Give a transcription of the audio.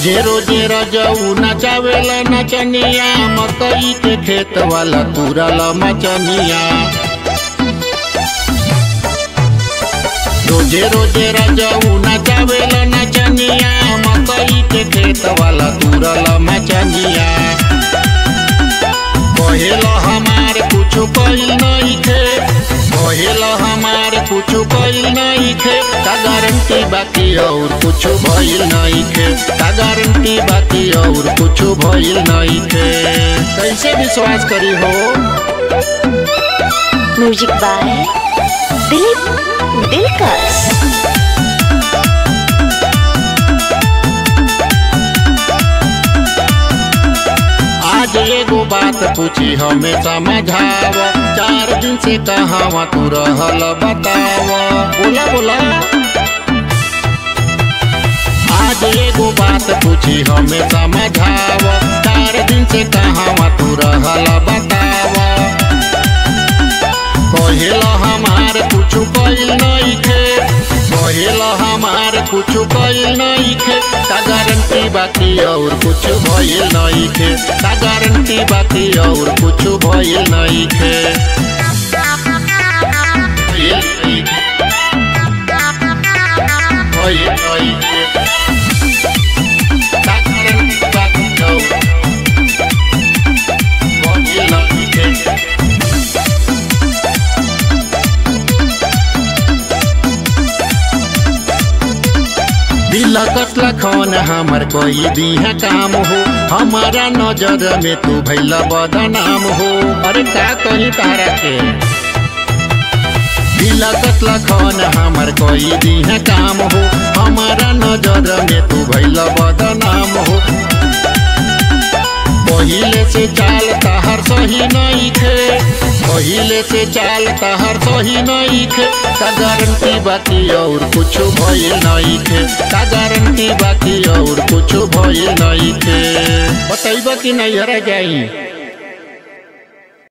रोजे रोजे रजऊ नचावेला नचनिया मकई के खेत वाला तुरल मचनिया रोजे रोजे रजऊ नचावेला नचनिया मकई के खेत वाला तुरल मचनिया कहेला हमार कुछ कइल नहीं थे कहेला हमार कुछ कइल नहीं थे का गारंटी बाकी और कुछ भइल नहीं थे का गारंटी बाकी और कुछ भइल नहीं थे कैसे विश्वास करी हो म्यूजिक बाय दिलीप दिलकश आज एगो बात पूछी हमें समझाव चार दिन से कहावा तू रहल बताव बोला बोला आज एगो बात पूछी हमें समझाव चार दिन से कहावा तू रहल बताव कहेला हमार कुछ कइल नहीं थे कहेला हमार कुछ कइल नहीं थे का गारंटी बाकी और कुछ भइल नहीं थे का गारंटी बाकी और कुछ भइल नहीं थे भइल नहीं थे। भइल नहीं थे। का गारंटी बाकी और भइल नहीं थे। दिल कसला खन हमर कोई दिहा काम हो हमारा नजर में तू भैला बदनाम हो अरे का कही तारा के दिल कसला खन हमर कोई दिहा काम हो हमारा नजर में तू भैला बदनाम हो पहिले से चाल तहर सही नहीं थे पहिले से चाल तहर सही नहीं थे का गारंटी बाकी और कुछ भइल नहीं थे का गारंटी बाकी और कुछ भइल नहीं थे बतैबा कि नहीं हरा जाई